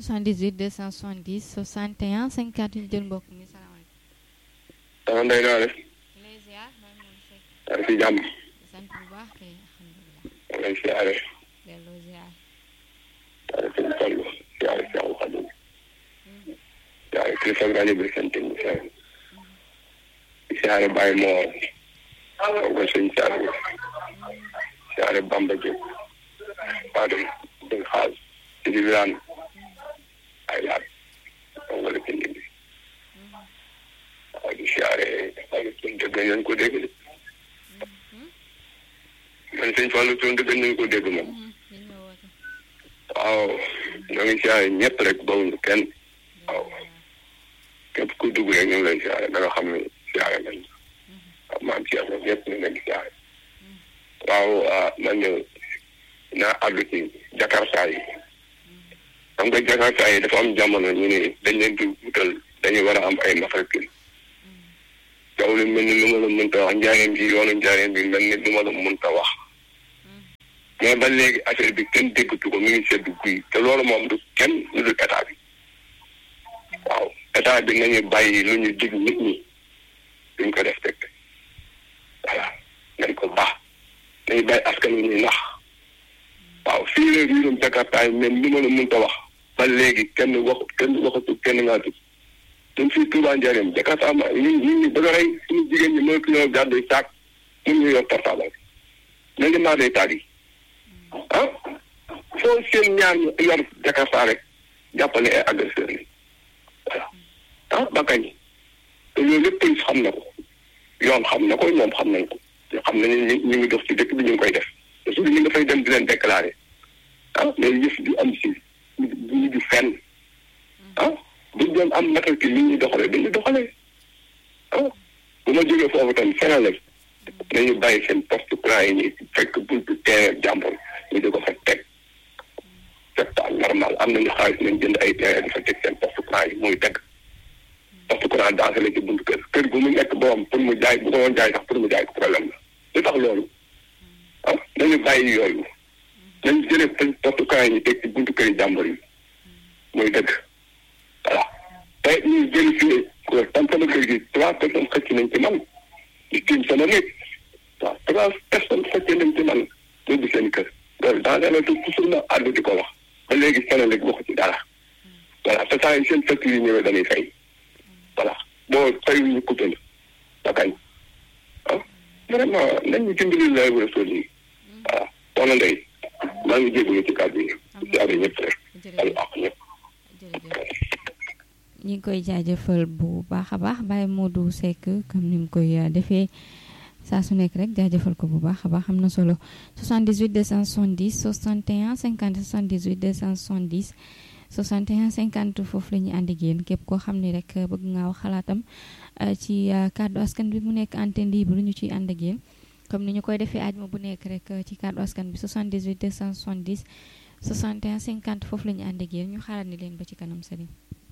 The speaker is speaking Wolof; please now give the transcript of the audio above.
78 270 61 50 ñu jël mbokk mi salaamaaleykum. dama ndey naa def di lay ziar Baye Modou Seck yaa ngi si jàmm di sant bu baax kay alhamdulilah maa ngi lay siyaare delloo ziar. siyaare sëñ Fallu siyaare Seexu Xadim siyaare kilifa rajo bi seen technicien di siyaare Baye Moor ko sëñ siyaare siyaare Bamba Diop waa dem dëgg xaal ci di wiraan ay laat nga la bind bi waaw di siyaare ay suñ dëgg nañ ko dégg de man sëñ Fallu suñ dëgg nañ ko dégg moom ñu ñëw woote. waaw ñoo ngi siyaare ñëpp rek bawuñu kenn waaw képp ku dugg rek ñu ngi lay siyaare da nga xam ne siyaare nañ waaw maam si yàlla ñëpp ñu ngi leen di siyaare waaw ah man de naa àddu ci jakarta yi xam nga jakarta yi dafa am jamono ñu ne dañ leen di wutal dañuy war a am ay matricule yow li mel ni lu ma la mënta wax njaareem bi yoonu njaareem bi mel ni lu ma la mënta wax mais ba léegi affaire bi kenn déggatu ko mi ngi seddu guy te loolu moom du kenn lu dul état bi waaw état bi nañu bàyyi lu ñu dig nit ñi duñ ko respecté voilà nañ ko baax nañu bàyyi askan wi ñuy nax waaw fii la riirum Jakarta yi même li ma la mënta wax ba léegi kenn wax kenn waxatu kenn ngaa tut ñun fii Touba Njaareem Jakarta ma ñi ñi ñi bëgg a rey suñu jigéen ñi mënatu ñoo gàddu saak mun ñu yor portable nañ di maa day taal yi ah foo seen ñaar ñu yor Jakarta rek jàppale ay agresseur yi voilà ah ba kañ te loolu lépp police xam na ko yoon xam na ko ñoom xam nañ ko te xam nañ ne ñu ngi dox ci dëkk bi ñu ngi koy def te su ñu nga fay dem di leen déclaré ah mais yëf du am si du ñu du fenn ah buñ doon am matricule li ñuy doxalee dañuy doxalee ah bu ma jógee foofu tam Sénégal nañu bàyyi seen poste courant yi ñuy fekk buntu terrain jàmbur ñu di ko fa teg c'est pas normal am nañu xaalis nañ jënd ay terrain di fa teg seen poste courant yi muy teg poste courant dansé la ci buntu kër kër gu mu nekk boom pour mu jaay bu ko woon jaay sax pour mu jaay ko problème la lu tax loolu ah nañu bàyyi yooyu nañ jëlee poste courant yi ñu teg ci buntu kër yi jàmbur yi muy dëgg voilà te ñu vérifié ko tam sama kër gi trois personnes xëcc nañ ci man di tiim sama nit waaw trois personnes xëcc nañ ci man yóbbu seen kër loolu daa dana te toujours na àddu di ko wax ba léegi Sénégal waxu ci dara voilà te saa yi seen facture yi ñëwee dañuy fay voilà boo fay ñu coupé la ba kañ ah vraiment nañ ñu dimbali lay war a sol yi voilà soxna Ndeye maa ngi jégalu ci kàddu yi ci àll ñëpp rek al ak ñëpp jërëjëf ñi ngi koy jaajëfal bu baax a baax Baye Modou Seck comme ni mu koy defee saa su nekk rek jaajëfal ko bu baax a baax am na solo 78 270 61 50 78 270 61 50 foofu la ñuy ànd ak yéen képp koo xam ne rek bëgg nga wax xalaatam ci kàddu askan bi mu nekk antenne libre ñu ciy ànd ak yéen comme ni ñu koy defee ajuma bu nekk rek ci kàddu askan bi 78 270 61 50 foofu la ñu ànd ak yéen ñu xalaat ni leen ba ci kanam sëriñ